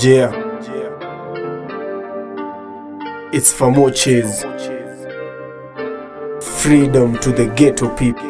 Yeah. It's for more cheese. Freedom to the ghetto people.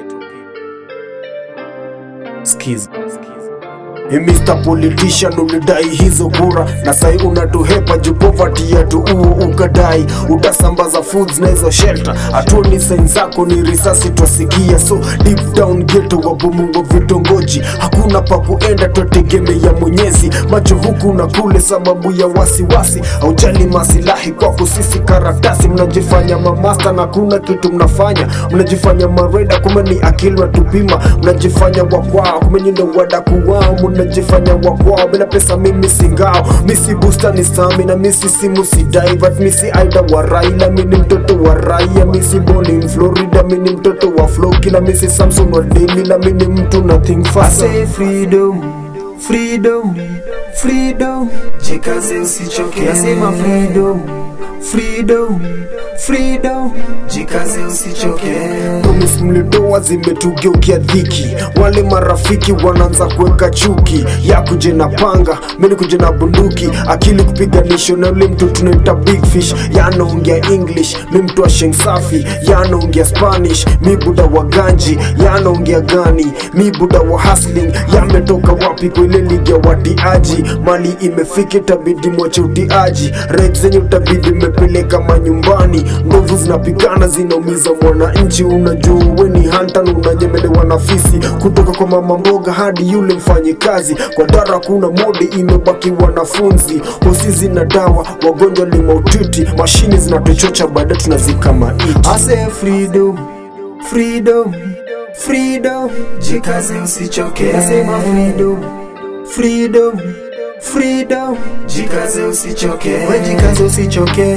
Skiz. Hey, Mr. Politician ulidai hizo kura na sai unatuhepa juu poverty yetu uo ukadai utasambaza foods na hizo shelter hatuoni sain zako ni risasi twasikia so deep down ghetto wabomungo vitongoji hakuna pa kuenda twategemea mwenyezi macho huku na kule sababu ya wasiwasi haujali masilahi kwako sisi karatasi mnajifanya mamasta na kuna kitu mnafanya mnajifanya mareda kume ni akili watupima mnajifanya wakwao kume nyindo wadaku wao mnajifanya wakwao bila pesa mimi singao misi busta ni stamina misi simu sidai but misi aida wa raila mini mtoto wa raia misi boni in florida mini mtoto wa flo kila misi samson wa delila mini mtu nothing I fast say freedom, freedom, freedom. Jikaze usichoke. Nasema freedom, freedom, freedom. Jikaze usichoke. promise mlidoa zimetugeukia dhiki wale marafiki wanaanza kuweka chuki ya kuje na panga mimi kuje na bunduki akili kupiganisho na ule mtu tunaita big fish yanaongea english mi mtu wa sheng safi yanaongea spanish mi buda wa ganji yanaongea gani mi buda wa hustling yametoka wapi kwa ile ligi ya watiaji mali imefika itabidi mwache utiaji red zenye utabidi mmepeleka manyumbani ndovu zinapigana zinaumiza mwananchi unajua we ni hanta na unanyemelewa na fisi kutoka kwa mama mboga hadi yule mfanye kazi kwa dara kuna mode imebaki wanafunzi hosi zina dawa wagonjwa ni mautiti mashini zinatuchocha baadaye tunazika maiti I say freedom, freedom, freedom. Jikaze usichoke. Nasema freedom, freedom, freedom. Jikaze usichoke. We jikaze usichoke.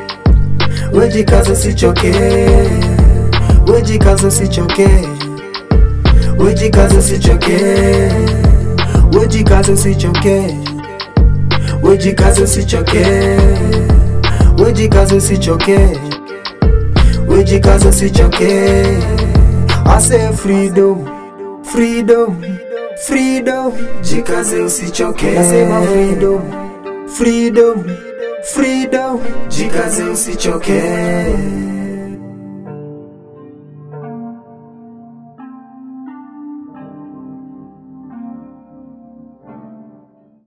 We jikaze usichoke. We jikaze usichoke. We jikaze usichoke. We jikaze usichoke. We jikaze usichoke. We jikaze usichoke. Wejikaze usichoke I say freedom, freedom, freedom Jikaze usichoke Nasema freedom, freedom, freedom Jikaze usichoke